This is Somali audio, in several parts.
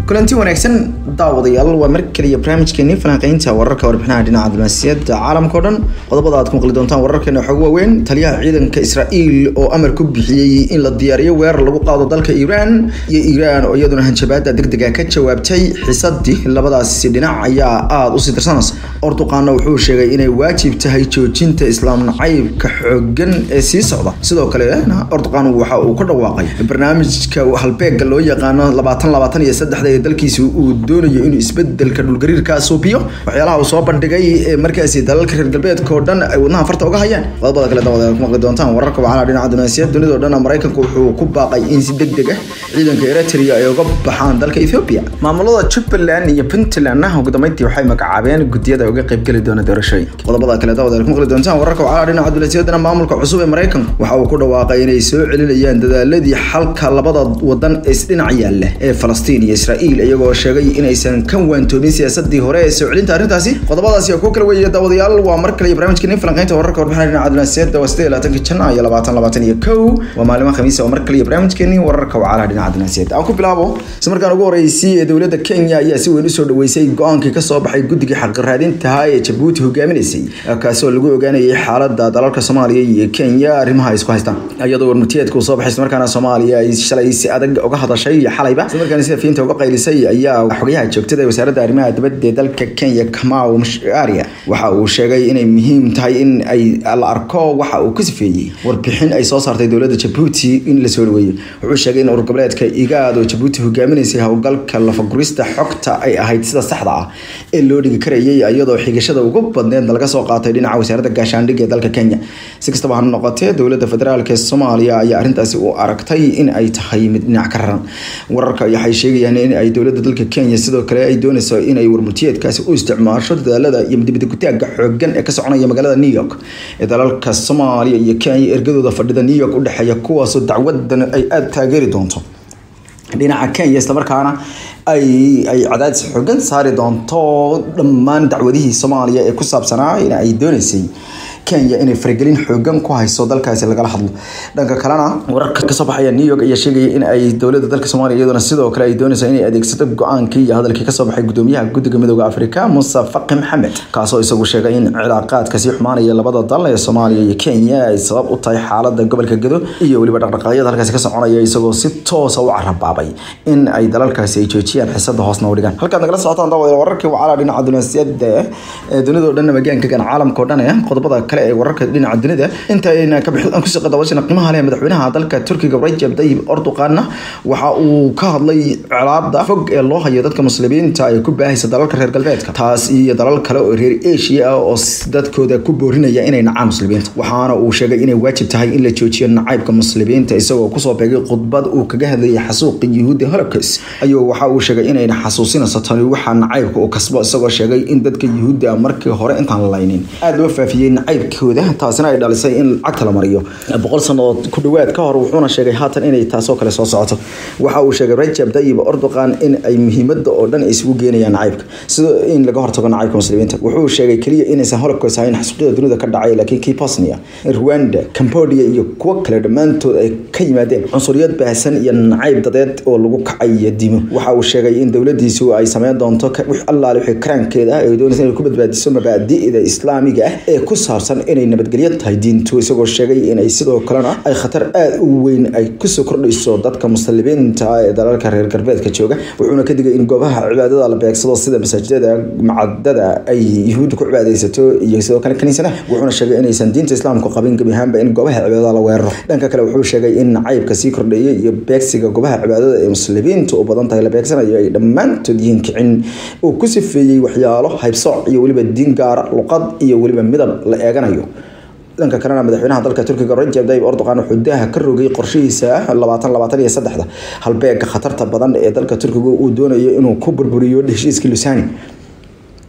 kulanti wanaagsan daawadayaal waa mar kaliya barnaamijkeeni falanqeynta wararka warbixinaha dhinaca diblomaasiyadda caalamka o dhan qodobada aad ku maqli doontaan wararkeena waxaa ugu waaweyn taliyaha ciidanka israa'iil oo amar ku bixiyey in la diyaariyo weerar lagu qaado dalka iiraan iyo iiraan oo iyaduna hanjabaada degdega ka jawaabtay xisadii labadaasi dhinac ayaa aada usii darsanaysa orduqaana wuxuu sheegay inay waajib tahay joojinta islaam nacaybka xoogan ee sii socda sidoo kalena orduqaan waxa uu ka dhawaaqay barnaamijka halbeega loo yaqaano labaatan labaatan iyo saddexda ee dalkiisa uu doonayo inuu isbedelka dhulgariirka suubiyo waxyaalaha uu soo bandhigay ee markaasi dalalka reer galbeedka oo dhan ay wadnaha farta uga hayaan qodobada kale dawada ku maqli doontaan wararka wacala dhinaca dunaasiyad dunida oo dhan maraykanku wuxuu ku baaqay in si degdeg ah ciidanka eritrea ay uga baxaan dalka ethiopia maamulada jubbaland iyo puntland ugu dambeyntii waxay magacaabeen gudiyada uga qaybgeli doona doorashooyinka qodobada kale dawada ku maqli doontaan wararka wacala dhinaca dunaasiyadana maamulka cusub ee maraykanku waxa uu ku dhawaaqay inay soo celinayaan dadaaladii xalka labada wadan ee isdhinac yaalla ee falastiin iyo israa'iil iyagoo sheegay inaysan ka waantoomin siyaasadii hore ee soo celinta arrintaasi qodobadaasi oo ku kala weeye daawadayaal waa mar kale barnaamijkeeni falanqeynta wararka warbixinaha dhinaca dunaasiyadda waa sidee labaatanka janaa iyo labaatan labaatan iyo kow waa maalimo khamiisa oo mar kale barnaamijkeeni wararka wacalaha dhinaca dunaasiyadda aan ku bilaabo isla markaan ugu horeysay ee dowladda kenya ayaa si weyn usoo dhaweysay go-aankii kasoo baxay guddigii xaqiraadintaha ee jabuuti hogaaminaysay kaasoo lagu ogaanayay xaalada dalalka soomaaliya iyo kenya arrimaha ay isku haystaan iyadoo warmurtiyeedka uu soo baxay islamarkaana soomaaliya ay shalay si adag uga hadashay xalayba islamarkaana sida fiinta uga qaylisay ayaa xogayaha joogtada ee wasaaradda arrimaha dibadda ee dalka kenya kamau msharia waxa uu sheegay inay muhiim tahay in ay la arko waxa uu ku sifeeyey warbixin ay soo saartay dowladda jabuuti in la soo dhaweeyo wuxuu sheegay in urgoboleedka igaad oo jabuuti hogaaminaysay howlgalka lafagurista xogta ay ahayd sida saxda ah ee loo dhigi karayay iyadoo xigashada ugu badneed laga soo qaatay dhinaca wasaaradda gaashaandhigga ee dalka kenya si kastaba ha noqotee dowladda federaalk ee soomaaliya ayaa arrintaasi u aragtay in ay tahay mid dhinac ka raran wararka waxay sheegayaan in ay dowladda dalka kenya sidoo kale ay doonayso inay warmurtiyeedkaasi u isticmaasho dadaalada iyo midibadgutaagga xoogan ee ka soconaya magaalada new york ee dalalka soomaaliya iyo kenya ergadooda fadhida new york udhexeeya kuwaasoo dacwadan ay aada taageeri doonto dhinaca kenya islamarkaana ay ay cadaadis xoogan saari doonto dhammaan dacwadihii soomaaliya ee ku saabsanaa in ay dooneysay kenya inay faragelin xoogan ku hayso dalkaasi lagala hadlo dhanka kalena wararka kasoo baxaya new york ayaa sheegaya in ay dowladda dalka soomaaliya iyaduna sidoo kale ay doonayso inay adeegsato go-aankii iyo hadalkii kasoo baxay gudoomiyaha guddiga midooda afrika muuse faqi maxamed kaasoo isagu sheegay in cilaaqaadka sii xumaanaya labada dal ee soomaaliya iyo kenya ay sabab u tahay xaalada gobolka gedo iyo weliba dhaqdhaqaaqyada halkaasi ka soconaya isagoo si toosa u carabaabay in ay dalalkaasi ay joojiyaan xisada hoosna u dhigaan halkaad nagala socotaan daawadayaal wararkii wacala dhinaca dunaasiyada ee dunida o dhan magaankagan caalamka o dhan ee qodobada kale ee wararka dhinaca dunida intayna ka bixin kusii qadawashana qiimaha leh madaxweynaha dalka turkiga Recep Tayyip Erdogan waxa uu ka hadlay colaadda fog ee loo hayo dadka muslimiinta ay ku baahaysa dalalka reer galbeedka taas iyo dalal kale oo reer Asia ah oo dadkooda ku boorinaya inay nacaan muslimiinta waxaana uu sheegay inay waajib tahay in la joojiyo nacaybka muslimiinta isagoo kusoo beegay khudbad uu kaga hadlayay xasuuqi yuhuudi Holocaust ayuu waxa uu sheegay inay xasuusinayso tani waxa nacaybka uu kasbo isagoo sheegay in dadka yuhuudda markii hore intaan la laynin aad loo faafiyay nacaybkooda taasina ay dhalisay in lacagta la mariyo boqol sanadood ku dhawaad ka hor wuxuuna sheegay haatan inay taasoo kale soo socoto waxa uu sheegay Recep Tayyip Erdogan in ay muhiimada oo dhan isugu geenayaan nacaybka sida in laga hortago nacaybka muslimiinta wuxuu sheegay kaliya inaysan Holocaust ahayn xasuuqyada dunida ka dhacay laakiin kii Bosnia Rwanda Cambodia iyo kuwo kale dhammaantood ay ka yimaadeen cunsuriyad baahsan iyo nacayb dadeed oo lagu kacay diimo waxa uu sheegay in dowladiisu ay sameyn doonto wix allaale wixii karaankeeda ay doonayso inay ku badbaadiso mabaadi'da islaamiga ah ee ku saabsan inay nabadgelyo tahay diintu isagoo sheegay inay sidoo kalena ay khatar aada u weyn ay kusoo kordhayso dadka muslimiinta ee dalalka reer galbeedka jooga wuxuuna ka digay in goobaha cibaadada la beegsado sida masaajidada macadada ay yuhuudda ku cibaadaysato iyo sidoo kale kaniisadaha wuxuuna sheegay inaysan diinta islaamku qabin gebi ahaanba in goobaha cibaadada la weeraro dhanka kale wuxuu sheegay in nacaybka sii kordheeyay iyo beegsiga goobaha cibaadada ee muslimiinta u badan tahay la beegsanayo ay dhammaantood yihiin kicin uu ku sifeeyey waxyaalo haybsooc iyo weliba diin gaara luqad iyo weliba midab la eeganayo dhanka kalena madaxweynaha dalka turkiga Recep Tayyip Erdogan wuxuu daaha ka rogay qorshihiisa labaatan labaatan iyo saddexda halbeega khatarta badan ee dalka turkiga uu doonayo inuu ku burburiyo heshiiskii Lusani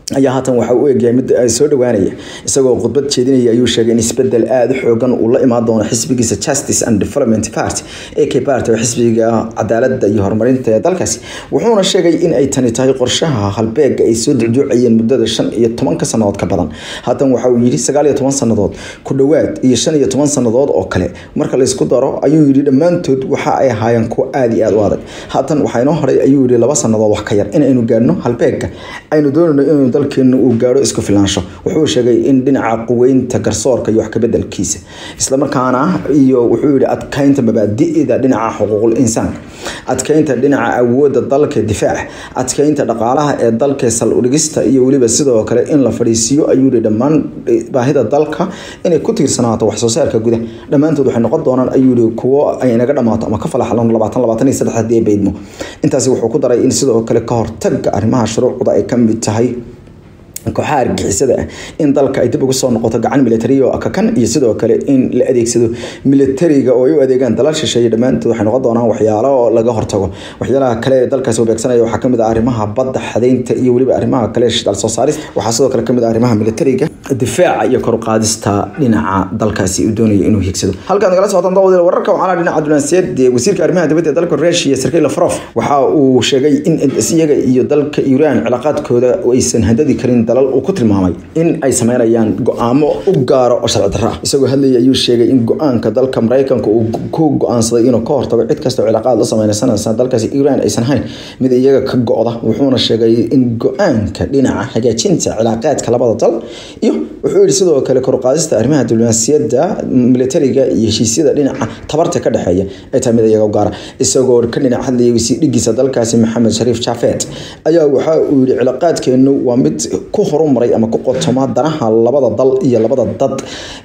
ayaa haatan waxa u egyahay mid soo dhowaanaya isagoo khudbad jeedinaya ayuu sheegay in isbedel aada u xoogan uu la imaan doono xisbigiisa justice and development party ak party oo xisbiga cadaaladda iyo horumarinta ee dalkaasi wuxuuna sheegay in ay tani tahay qorshaha halbeega ay soo ducduucayeen muddada shan iyo tobanka sannadood ka badan haatan waxa uu yidhi sagaal iyo toban sannadood ku dhowaad iyo shan iyo toban sannadood oo kale marka laysku daro ayuu yidhi dhammaantood waxa ay ahaayeen kuwo aada iyo aada u adag haatan waxaa inoo horay ayuu yidhi laba sannadood wax ka yar inaynu gaadhno halbeega aynu doonayno inaynu dalkeenu uu gaadho isku filaansho wuxuu sheegay in dhinaca quweynta garsoorka iyo wax kabedelkiisa islamarkaana iyo wuxuu yihi adkeynta mabaadi'da dhinaca xuquuqul insaanka adkeynta dhinaca awoodda dalka difaaca adkeynta dhaqaalaha ee dalka saldhigista iyo weliba sidoo kale in la fadhiisiiyo ayuu yihi dhammaan baahida dalka inay ku tiirsanaato wax soo saarka gudaha dhammaantood waxay noqon doonaan ayuu yihi kuwo ay naga dhamaato ama ka falaxlan labaatan labaatan iyo saddex hadii beydmo intaasi wuxuu ku daray in sidoo kale ka hortaga arrimaha shuruucda ay ka mid tahay kooxaha argixisada ah in dalka ay dib ugu soo noqoto gacan militari oo akakan iyo sidoo kale in la adeegsado militariga oo ay u adeegaan dalal shisheeye dhammaantood waxay noqon doonaan waxyaalo laga hortago waxyaalaha kale ee dalkaasi u beegsanaya waxaa kamid ah arrimaha badda xadaynta iyo weliba arrimaha kale shidaal soo saarista waxaa sidoo kale kamid ah arrimaha militariga difaaca iyo kor u qaadista dhinaca dalkaasi uu doonaya inuu higsado halkaan nagala socotaan dawadeel wararka waxaana dhinaca dunaansiyeed wasiirka arrimaha dibadda ee dalka Russia Sergey Lavrov waxa uu sheegay in iyaga iyo dalka Iran cilaaqaadkooda aysan hadadi karin dalal uu ku tilmaamay in ay sameynayaan go'aamo u gaaro oo sharci darro ah isagoo hadlayay ayuu sheegay in go'aanka dalka Mareykanka uu ku go'aansaday inuu ka hortago cid kasta oo cilaaqaad la sameynaysa dalkaasi Iran aysan hayn mid iyaga ka go'da wuxuuna sheegay in go'aanka dhinaca hagaajinta cilaaqaadka labada dal iyo wuxuu yidhi sidoo kale kor u qaadista arrimaha diblomaasiyadda militariga iyo heshiisyada dhinaca tabarta ka dhexeeya ee tahay mid iyaga u gaara isagoo ka dhinac hadlayay wasiir dhigiisa dalkaasi maxamed shariif jafet ayaa waxa uu yidhi cilaaqaadkeenu waa mid ku horumaray ama ku qotoma danaha labada dal iyo labada dad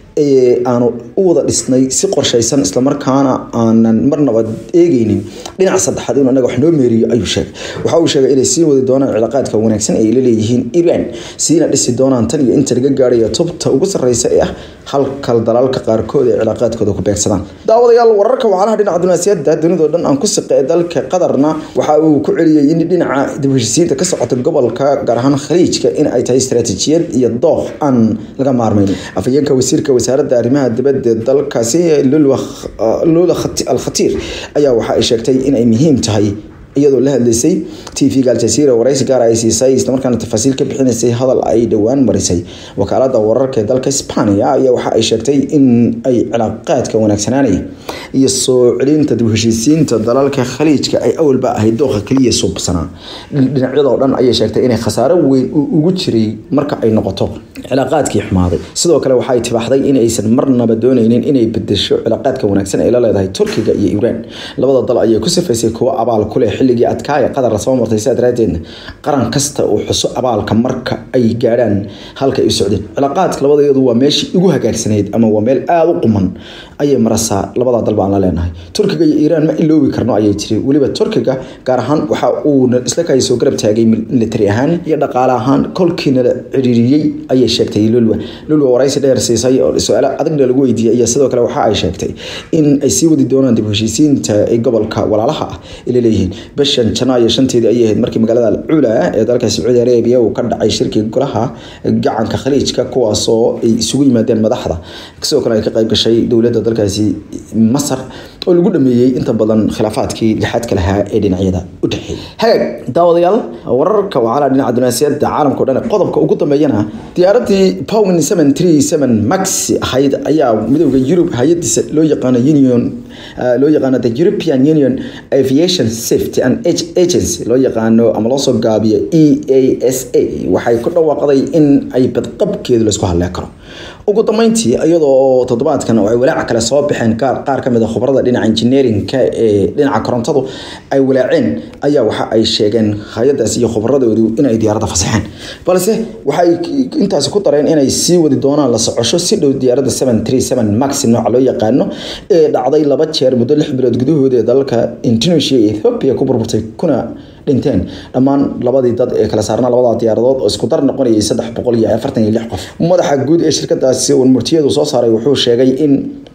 aanu u wada dhisnay si qorshaysan islamarkaana aanan marnaba eegeynin dhinaca saddexaad inuu anaga wax noo meeriyo ayuu sheegay waxa uu sheegay inay sii wadi doonaan cilaaqaadka wanaagsan ay la leeyihiin iran siina dhisi doonaan tan iyo inta laga gaarayo tubta ugu sarreysa ee ah halkal dalalka qaarkood ee cilaaqaadkooda ku beegsadaan daawadayaal wararka wacalaha dhinaca dunaasiyadda dunidoo dhan aan ku siqa ee dalka qatarna waxa uu ku celiyey in dhinaca dib heshiisiinta ka socota gobolka gaar ahaan khaliijka in ay tahay istaraatiijiyad iyo dooq aan laga maarmayn afhayeenka wasiirka wasaaradda arrimaha dibadda dalkaasi lula al-khatiir ayaa waxa ay sheegtay in ay muhiim tahay iyadoo la hadlaysay tvga aljazeera waraysi gaar ay siisay islamarkaana tafaasiil ka bixinaysay hadal ay dhowaan marisay wakaalada wararka ee dalka hispania ayaa waxa ay sheegtay in ay cilaaqaadka wanaagsanaanaya iyo soo celinta dib heshiisiinta dalalka khaliijka ay awalba ahayd dooqa keliya suubsanaa dhinacyadoo dhan ayay sheegtay inay khasaaro weyn ugu jiray marka ay noqoto cilaaqaadkii xumaaday sidoo kale waxay tibaaxday in aysan marnaba dooneynin inay bedesho cilaaqaadka wanaagsan ay la leedahay turkiga iyo iiraan labada dal ayay ku sifaysay kuwo abaal ku leh xilligii adkaaya qatar lasoo martay sidaa daraadeedna qaran kasta uu xuso abaalka marka ay gaadhaan halka ay u socdeen cilaaqaadka labadeedu waa meeshii ugu hagaagsanayd ama waa meel aada u quman ayay marasaa labada dal baan la leenahay turkiga iyo iiraan ma iloobi karno ayay tiri weliba turkiga gaar ahaan waxa uu isla kaay soo garab taagay militari ahaan iyo dhaqaale ahaan kolkiina la ciriiriyey ayay sheegtay lulwa lulwa waraysi dheer siisay oo su-aalo adagna lagu weydiiyey iyo sidoo kale waxa ay sheegtay in ay sii wadi doonaan dib heshiisiinta ee gobolka walaalaha ah ay leeyihiin bishan janaayo shanteedii ayay ahayd markii magaalada alcuula ee dalka sacuudi arabiya uu ka dhacay shirkii golaha gacanka khaliijka kuwaasoo ay isugu yimaadeen madaxda sidoo kale ay ka qayb gashay dowladda dalkaasi masar oo lagu dhameeyey inta badan khilaafaadkii lixaadka lahaa ee dhinacyada u dhexeeyay hagaag daawadayaal wararka wacala dhinaca dunaasiyadda caalamka o dhan qodobka ugu dambeeyana diyaaradii powin seven three seven max ahayd ayaa midooda yurub hay-adiisa loo yaqaano union loo yaqaano the european union aviation safety and agency loo yaqaano ama loo soo gaabiyo e a s a waxay ku dhawaaqday in ay badqabkeedu laysku hadleen karo ugu dambeyntii iyadoo toddobaadkan oo ay walaaca kale soo baxeen qaar qaar kamid a khubarada dhinaca engineerinka ee dhinaca korontadu ay walaaceen ayaa waxa ay sheegeen hay-adaas iyo khubaradoodu inay diyaaradda fasaxeen balse waxay intaasi ku dareen inay sii wadi doonaan la socosho si dhow diyaaradda seven three seven max nooca loo yaqaano ee dhacday laba jeer muddo lix bilood gudahooda ee dalalka indonesia iyo ethiopia ku burburtay kuna dhinteen dhammaan labadii dad ee kala saarnaa labada diyaaradood oo isku dar noqonayay saddex boqol iyo afartan iyo lix qof madaxa guud ee shirkadaasi warmurtiyadu soo saaray wuxuu sheegay in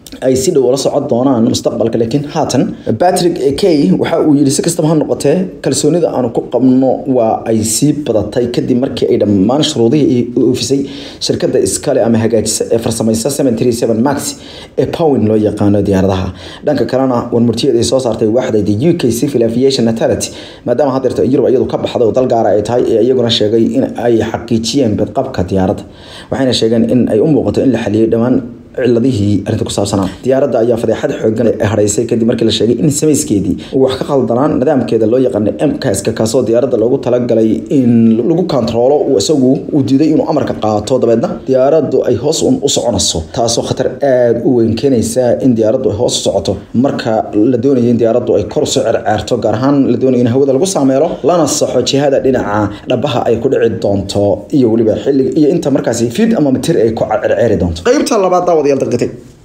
ay si dhow ula socon doonaan mustaqbalka laakiin haatan patrick kay waxa uu yidhi si kastaba ha noqotee kalsoonida aanu ku qabno waa ay sii badatay kadib markii ay dhammaan shuruudihii oofisay shirkadda iskale ama hagaajisa ee farsamaysa max ee powin loo yaqaano diyaaradaha dhanka kalena warmurtiyeed ay soo saartay waaxda the u k civil aviation authority maadaama hadeerta yurub iyadu ka baxday oo dal gaara ay tahay ee iyaguna sheegay in ay xaqiijiyeen badqabka diyaaradda waxayna sheegeen in ay u muuqato in la xaliyey dhammaan ciladihii arrinta ku saabsanaa diyaaradda ayaa fadeexad xoogan hadhaysay kadib markii la sheegay in samayskeedii uu wax ka qaldanaan nidaamkeeda loo yaqaana mkaska kaasoo diyaaradda loogu talagalay in lagu kontaroolo isagu uu diiday inuu amarka qaato dabeedna diyaaraddu ay hoos un u soconayso taasoo khatar aada u weyn keenaysa in diyaaraddu ay hoos u socoto marka la doonaya in diyaaraddu ay kor usoo cerceerto gaar ahaan la doonaya in hawada lagu saameelo lana saxo jihada dhinaca dhabaha ay ku dhici doonto iyo weliba xilliga iyo inta markaasi fid ama mitir ay ku cerceeri doonto qaybta labaad daawadayaal daqiiqatay